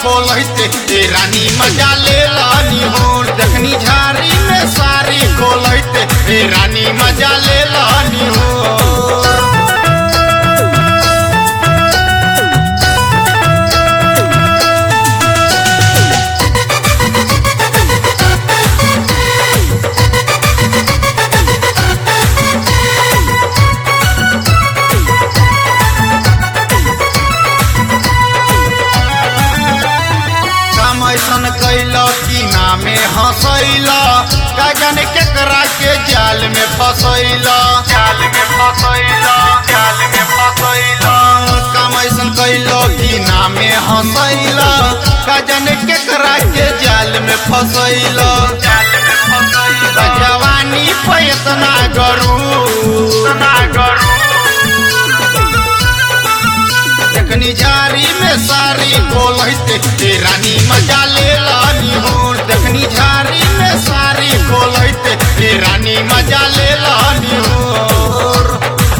खोलते ए रानी मजा ले लानी हो देखनी झारी में सारी खोलते ए रानी मजा ले लानी हो काम ऐसन कैल कि नामे हंसैल का जाने केकरा के जाल में फसैल जाल में फसैल जाल में फसैल काम ऐसन कैल कि नामे हंसैल का जाने केकरा के जाल में फसैल जाल में फसैल जवानी पे इतना गरू इतना गरू देखनी झारी में सारी खोलते ए रानी मजा ले लानी हो देखनी झारी में सारी खोलते ए रानी मजा ले लानी हो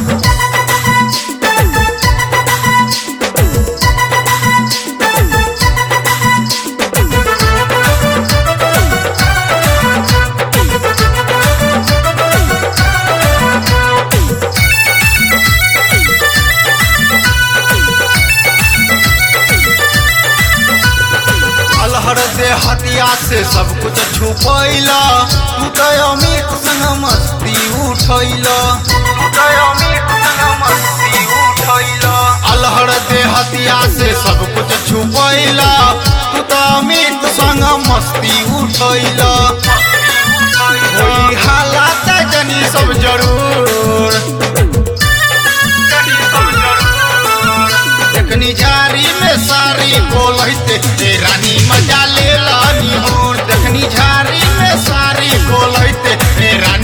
अलहर से हतिया से सब कुछ छुपैला तू तो अमित संग मस्ती उठैला तू तो अमित संग मस्ती उठैला अलहर से हतिया से सब कुछ छुपैला तू तो अमित संग मस्ती उठैला होई हालात जनी सब जरूर देखनी झारी में सारी खोलते ए रानी मजा ले लानी हो देखनी झारी में सारी खोलते ए रानी